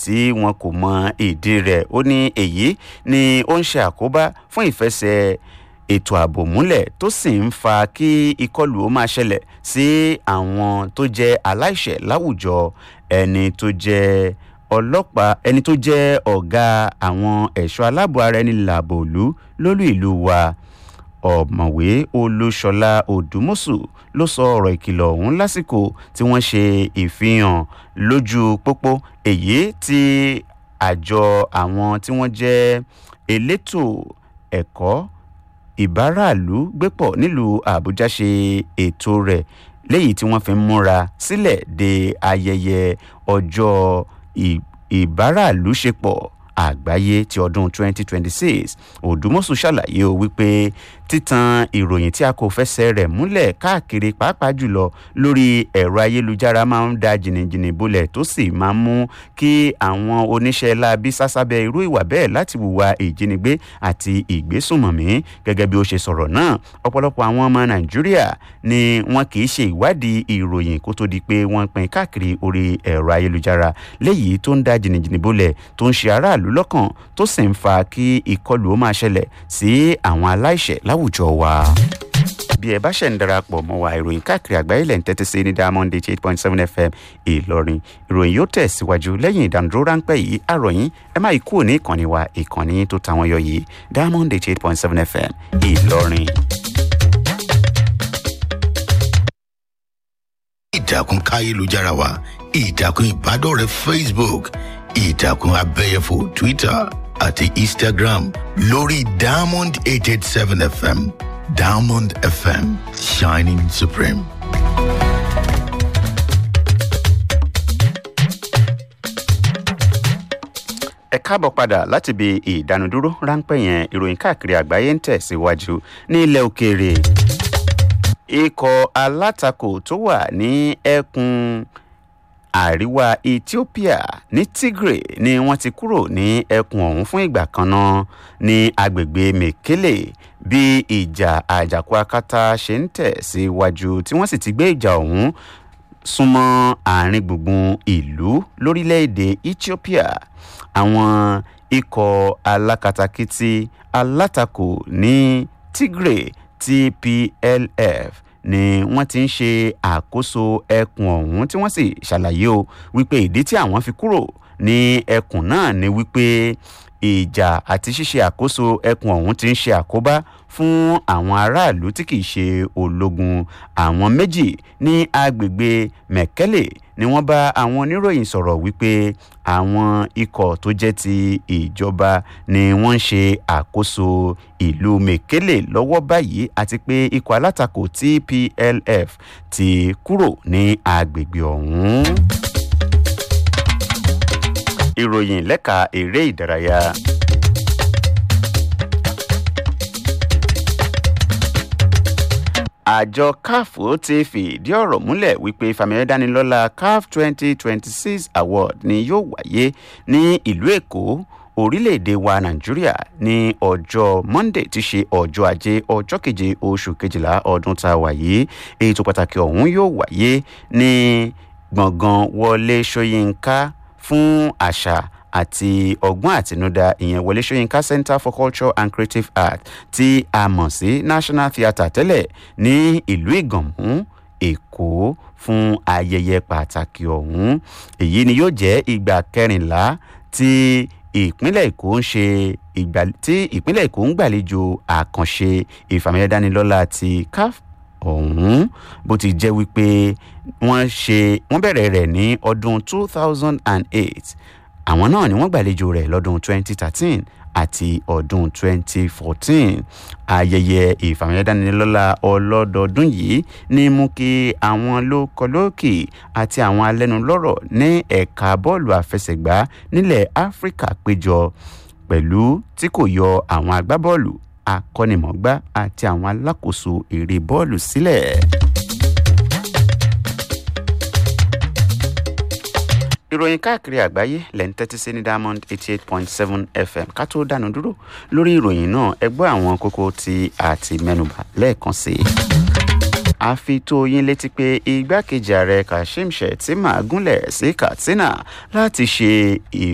tí wọn kò mọ ìdí rẹ̀ ó ní èyí ni ó ń ṣe àkóbá fún ìfẹsẹ̀ ètò ààbò múlẹ̀ tó sì ń fa kí ìkọlù ó máa ṣẹlẹ̀ sí àwọn tó jẹ́ aláìṣẹ̀ láwùjọ ẹni tó jẹ́ ọlọ́pàá ẹni tó jẹ́ ọ̀gá àwọn ẹ̀ṣọ́ aláàbò ara ẹni làbòlú lólú ìlú wa ọ̀mọ̀wé olúṣọlá odùmọ̀sù ló sọ ọ̀rọ̀ ìkìlọ̀ ọ̀hún lásìkò tí wọ́n ṣe ìfihàn lójú pópó èyí tí àjọ àwọn tí wọ́n jẹ́ elétò ẹ̀kọ́ ìbáraàlú gbépọ̀ nílùú àbújá ṣe ètò rẹ̀ léyìí tí wọ́n fi ń múra sílẹ̀ de ayẹyẹ ọjọ́ ìbáraàlú ṣepọ̀ àgbáyé ti ọdún 2026 òdùmọ̀sù ṣàlàyé o wípé títan ìròyìn tí a kò fẹsẹ̀ rẹ̀ múlẹ̀ káàkiri pàápàá jùlọ lórí ẹ̀rọ ayélujára máa ń da jìnnìjìnnì bolẹ̀ tó sì máa ń mú kí àwọn oníṣẹ́ láabi sásábẹ́ irú ìwà bẹ́ẹ̀ láti hùwà ìjínigbé àti ìgbésùnmọ̀mí gẹ́gẹ́ bí ó ṣe sọ̀rọ̀ náà ọ̀pọ̀lọpọ̀ àwọn ọmọ nàìjíríà ni wọn kì í ṣe ìwádìí ìròyìn kó tó di pé wọ́n pín káàkiri orí ẹ̀rọ ayélujára léyìí tó ń da jìnnìjìnnì bolẹ̀ tó ń ṣe aráàlú lọ́kàn tó sì ń fa kí ìkọlù ó máa ṣẹlẹ̀ sí àwọn aláìṣẹ̀ láwùjọ wa bí ẹ bá ṣẹ̀ ń darapọ̀ mọ́ wa ìròyìn káàkiri àgbáyé lẹ̀ ń tẹ́tí sí ní diamond eight point seven fm ìlọrin ìròyìn yóò tẹ̀síwájú lẹ́yìn ìdánudúró ráńpẹ́ yìí àròyìn ẹ má kúrò ní ìkànnì wa ìkànnì tó tàwọn yọ yìí diamond eight point seven fm ìlọrin. ìtàkùn káyélujára wa ìtàkùn ìbádọ́rẹ̀ẹ́ facebook ìtàkùn abẹ́yẹfò twitter àti instagram lórí diamond eight eight seven fm diamond fm shining supreme. ẹ káàbọ̀ padà láti ibi ìdánudúró ráńpẹ́ yẹn ìròyìn káàkiri àgbáyé ń tẹ̀síwájú ní ilẹ̀ òkèèrè ikọ̀ alátakò tó wà ní ẹkùn àríwá ethiopia ní tigray ni wọ́n ti kúrò ní ẹkùn ọ̀hún fún ìgbà kan náà ní agbègbè mekele bí ìjà àjàkú akátá ṣe ń tẹ̀ síwájú tí wọ́n sì ti gbé ìjà ọ̀hún súnmọ́ àárín gbùngbùn ìlú lórílẹ̀‐èdè ethiopia àwọn ikọ̀ alákatakítí alátakò ní tigray tplf ni wọ́n ti ń ṣe àkóso ẹkùn ọ̀hún tí wọ́n sì ṣàlàyé o wípé ìdí tí àwọn fi kúrò ní ẹkùn náà ni wípé ìjà àti ṣíṣe àkóso ẹkùn ọ̀hún ti ń ṣe àkóbá fún àwọn aráàlú tí kìí ṣe ológun àwọn méjì ní agbègbè mẹ̀kẹ́lẹ̀ ni wọ́n bá àwọn oníròyìn sọ̀rọ̀ wípé àwọn ikọ̀ tó jẹ́ ti ìjọba ni wọ́n ń ṣe àkóso ìlú mẹ̀kẹ́lẹ̀ lọ́wọ́ báyìí àti pé ikọ̀ alátakò tplf ti kúrò ní agbègbè ọ̀hún. ìròyìn lẹ́ka eré ìdárayá. àjọ caf ti fìdí ọ̀rọ̀ múlẹ̀ wípé fàmìlẹ́dánilọ́lá caf twenty twenty six award ni yóò wáyé ní ìlú èkó orílẹ̀-èdè wa nàìjíríà ní ọjọ́ monday ti ṣe ọjọ́ ajé ọjọ́ keje oṣù kejìlá ọdún tá a wà yìí ètò pàtàkì ọ̀hún yóò wáyé ní gbọ̀ngàn wọlé ṣóyínká fún àṣà àti ọgbọ́n àtinúdá ìyẹn wọlé ṣóyínká center for culture and creative art tí a mọ̀ sí national theatre tẹ́lẹ̀ ní ìlú ìgànmú èkó fún ayẹyẹ pàtàkì ọ̀hún èyí ni yóò jẹ́ ìgbà kẹrìnlá tí ìpínlẹ̀ èkó ń ṣe ìgbà tí ìpínlẹ̀ èkó ń gbàlejò àkànṣe ìfàmìlẹ́dánilọ́lá ti caf ọ̀hún bó ti jẹ́ wípé wọ́n ṣe wọ́n bẹ̀rẹ̀ rẹ̀ ní ọdún two thousand and eight àwọn náà ni wọ́n gbàlejò rẹ̀ lọ́dún 2013 àti ọdún 2014 ayẹyẹ ìfàmìlẹ́dánilọ́lá ọlọ́dọọdún yìí ní mú kí àwọn lókọlókì àti àwọn alẹ́nulọ́rọ̀ ní ẹ̀ka bọ́ọ̀lù àfẹsẹ̀gbá nílẹ̀ áfíríkà péjọ pẹ̀lú tí kò yọ àwọn agbábọ́ọ̀lù akọ́nimọ̀gbá àti àwọn alákòóso eré bọ́ọ̀lù sílẹ̀. ìròyìn káàkiri àgbáyé lẹ́ ń tẹ́tí sí ní diamond eighty eight point seven fm ká tó dánu dúró lórí ìròyìn náà ẹ gbọ́ àwọn kókó tí a ti mẹ́nuba lẹ́ẹ̀kan sí i. a fi tó yín létí pé igbákejì ààrẹ kashim shettima gúnlẹ̀ sí katsina láti ṣe